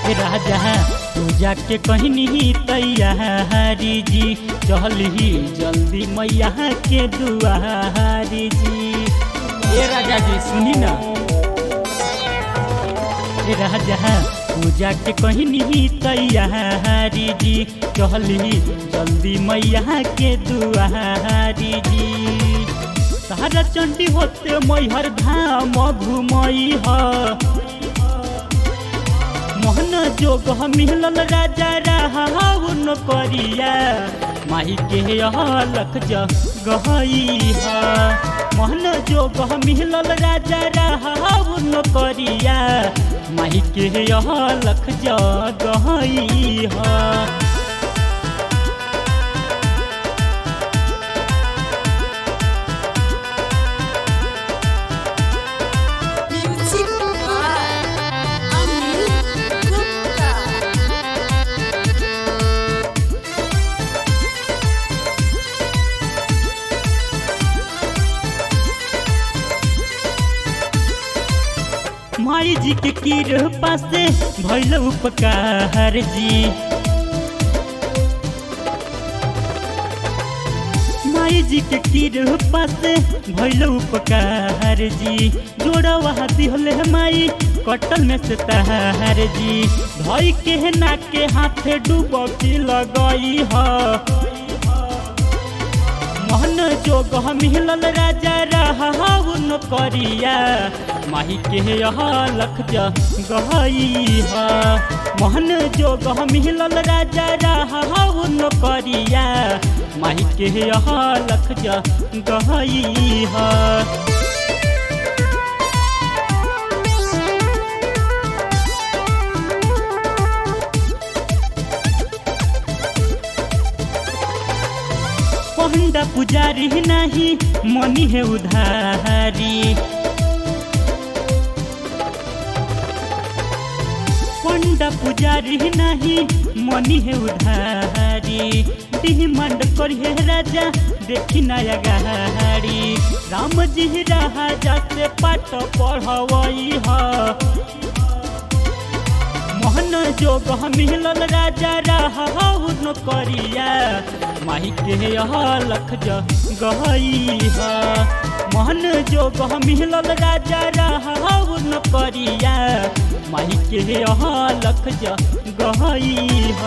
राजा पूजा के कहनी तैयारी जी चली जल्दी मैया के दुआरी जी ए राजा जी सुनी ना ए राजा पूजा के कहनी तैयारी जी चली जल्दी मैया के दुआरी जी तारा चंडी होते मैहर धाम घुमई ह मोहन जोग मिलल राजा राहुन करिया माही के लख गहई ह मोहन जोग मिलल राजा राहुन करिया माही के लख गहई ह Music by Anil Gupta. माई जी के कृपा से भैल उपकार जी माई जी के कृपा से भैल उपकार जी जोड़ा वहाँ दिहले माई कटल में से तहार जी धई के ना के हाथे डूबकी लगई ह मोहन जोग मिलल राजा राहुन करिया माही के लख गहई ह मोहन जोग मिलल राजा राहुन करिया माही के लख गहई ह पंडा पुजारी नहीं मनी है उधारी पंडा पुजारी नहीं मनी है उधारी डिमांड करिए राजा देखी नया गाड़ी राम जी राजा से पाठ पढ़वई ह मोहन जोग मिलल राजा राहुन करिया माही के लख गहई ह मोहन जोग मिलल राजा राहुन करिया माही के लख गहई